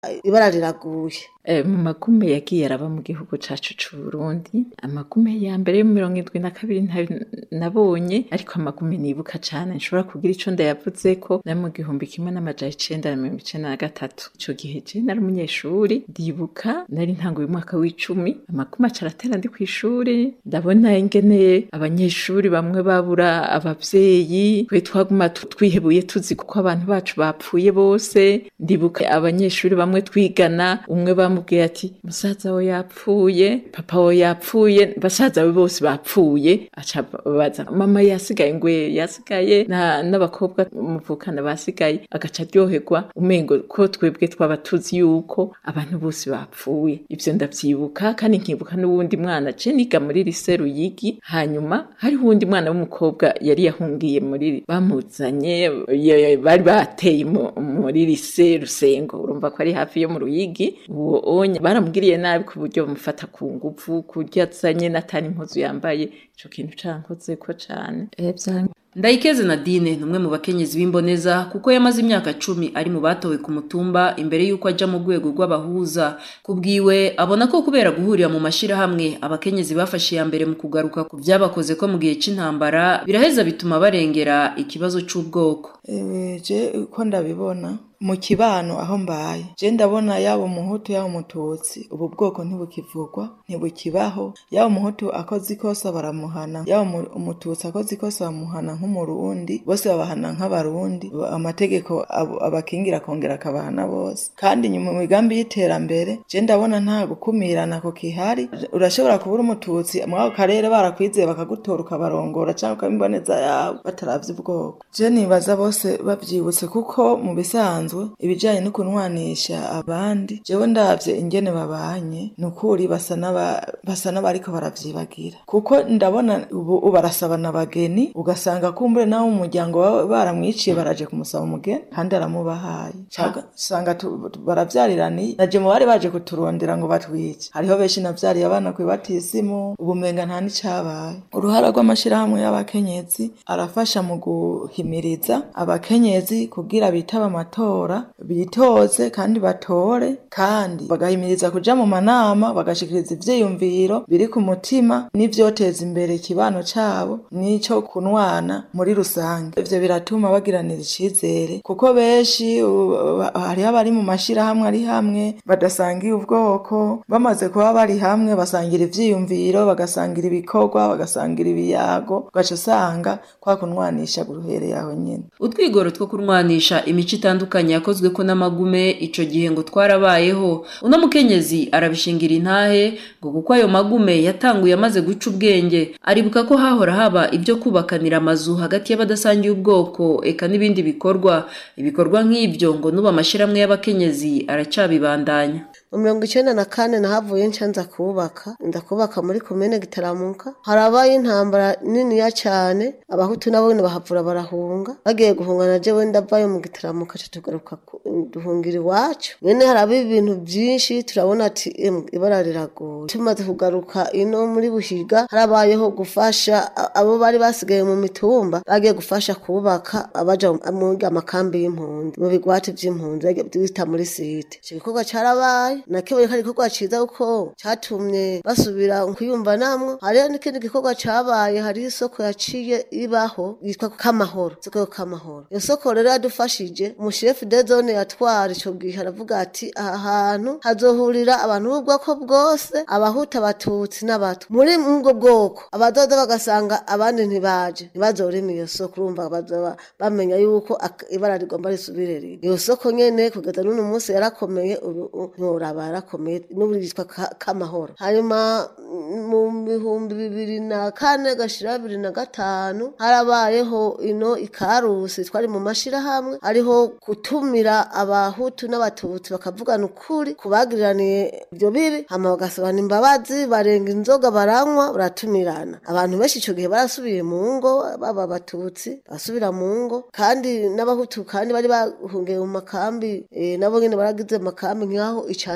ibara riraguye Eh, mu magume yagiye araba mu gihugu cacu c'uburundi amagume ya mbere yo mu mirongo indwi na kabiri ntayo nabonye ariko amagume nibuka cane nshobora kugira ico ndayavuzeko na mu gihumbi kimwe n'amajana icenda na mirongo icenda na gatatu ico gihe je nari umunyeshuri ndibuka nari ntanguye umwaka w'icumi amagume aca aratera ndi kw'ishuri ndabona ingene abanyeshuri bamwe babura abavyeyi twe twaguma tu- twihebuye tuzi kuko abantu bacu bapfuye bose ndibuka abanyeshuri bamwe twigana umwe bamubwiye ati musaza we yapfuye papa we yapfuye basaza we bose bapfuye aca baza mama yasigaye ngwe yasigaye na- n'abakobwa muvukana basigaye agaca aryoherwa umengo ko twebwe twaba tuzi yuko abantu bose bapfuye ivyo ndavyibuka kandi nkibuka n'uwundi mwana je niga muri lise ruyigi hanyuma hariho uwundi mwana w'umukobwa yari yahungiye muri bamuzanye ye- bari bateye mu- muri lise rusengo urumva ko ari hafi yo mu ruyigi uwo onye baramugiriye nabi ku buryo bamufata ku nguvu kurya azanye n'atari impuzu yambaye ico kintu cankozeko cane Eh, vya- Ndayikeze Nadine ni umwe mu bakenyezi b'imboneza kuko yamaze imyaka cumi ari mu batowe ku mutumba imbere y'uko aja mu rwego rw'abahuza kubwiwe abona ko kubera guhurira mu mashirahamwe abakenyezi bafashe iya mbere mu kugaruka ku vyabakoze ko mu gihe c'intambara biraheza bituma barengera ikibazo c'ubwoko Ewe, je uko ndabibona mu kibano aho mbaye je ndabona yaba umuhutu yaba umututsi ubu bwoko ntibukivugwa ntibukibaho yaba umuhutu akoze ikosa baramuhana yaba umu- umututsi akoze ikosa bamuhana nk'umurundi bose babahana nk'abarundi amategeko abo- abakingira akongera akabahana bose kandi nyuma mu migambi y'iterambere je ndabona nta gukumirana ko kihari urashobora kubura umututsi muri ako karere barakwizeye bakagutora ukabarongora cyangwa ukabimboneza yawe bataravye ubwoko je nibaza bose bavyibutse kuko mu bisanzwe ibijanye no kunwanisha abandi jewe ndavye ingene babanye ni ukuri basa n'aba- basa n'abariko baravyibagira kuko ndabona ubu ubu barasabana abageni ugasanga kumbure nawe umuryango wawe baramwiciye baraje kumusaba umugeni kandi aramubahaye Canke usanga tu- tu- baravyariraniye naje mu bari baje kuturondera ngo batwice hariho benshi navyariye abana kwibatisimu ubumenga nta n'icabaye uruhara rw'amashirahamwe y'abakenyezi arafasha mu guhimiriza abakenyezi kugira bitaba amatora bitoze kandi batore kandi bagahimiriza kuja mu manama bagashikiriza ivyiyumviro biri ku mutima n'ivyoteza imbere ikibano cabo n'ico kunwana muri rusange ivyo biratuma bagiranira icizere kuko benshi u- ba- hariho abari mu mashirahamwe ari hamwe badasangiye ubwoko bamaze kuba bari hamwe basangira ivyiyumviro bagasangira ibikorwa bagasangira ibiyago ugaca usanga kwa kunwanisha guruhereye aho nyene utwigoro two kurwanisha imico itandukanye yakozwe ko n'amagume ico gihe ngo twarabayeho uno mukenyezi arabishingira intahe ngo kuko ayo magume yatanguye amaze guca ubwenge aribuka ko hahora haba ibyo kubakanira amazu hagati y'abadasangiye ubwoko eka n'ibindi bikorwa ibikorwa nk'ibyo ngo n'ubu amashirahamwe y'abakenyezi aracabibandanya mu mirongo icenda na kane nahavuye nca nza kubaka nza kubaka muri komine gitaramuka harabaye intambara niniya cane abahutu nabo nyene bahavura barahunga bagiye guhunga na jewe ndavayo mu gitaramuka ca tugaruka ku- duhungira iwacu nyene haraba ibintu vyinshi turabona ati "Emwe, ibara riragoye tumaze kugaruka ino muri buhiga harabayeho gufasha a- abo bari basigaye mu mitumba bagiye gufasha kubaka abaja mu amakambi y'impunzi mu bigwati vy'impunzi bagiye bita muri site ico gikorwa carabaye nakibonye ko ari igikorwa ciza kuko catumye basubira kuyumva namwo hariho n'ikindi gikorwa cabaye hariho isoko yaciye ibaho yitwa kamahoro isoko yo kamahoro iyo soko rero yadufashije umushefu de zone yatwara ico gihe aravuga ati aha hantu hazohurira abantu b'ubwoko bwose abahuta abatutsi n'abato muri ubwo bwoko abadoda bagasanga abandi ntibaje ntibazorema iyo soko urumva bazoba bamenya yuko ak- ibara rigomba risubire rimwe iyo soko nyene kugeza n'uno munsi yarakomeye ubu u- ntiworaba yarakomeye n'ubu yitwa Ka- kamahoro hanyuma mm, mu bihumbi bibiri na kane gashira bibiri na gatanu harabayeho ino ikarusi twari mu mashirahamwe hariho gutumira abahutu n'abatutsi bakavugana ukuri kubagiriraniye ibyo bibi hama bagasabana imbabazi barenga inzoga baranywa baratumirana abantu benshi ico gihe barasubiye mu ngo baba abatutsi basubira mu ngo kandi n'abahutu kandi bari bahungiye mu makambi eh, nabo nyene baragize amakambi nk'aho icanzu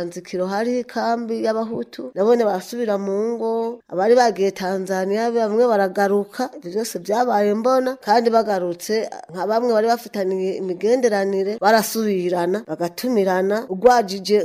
mwanzikiro hariho ikambi y'abahutu nabone barasubira mu ngo abari bagiye tanzaniya bamwe baragaruka ibyo byose byabaye mbona kandi bagarutse nka bamwe bari bafitaniye imigenderanire barasubirana bagatumirana ugwajije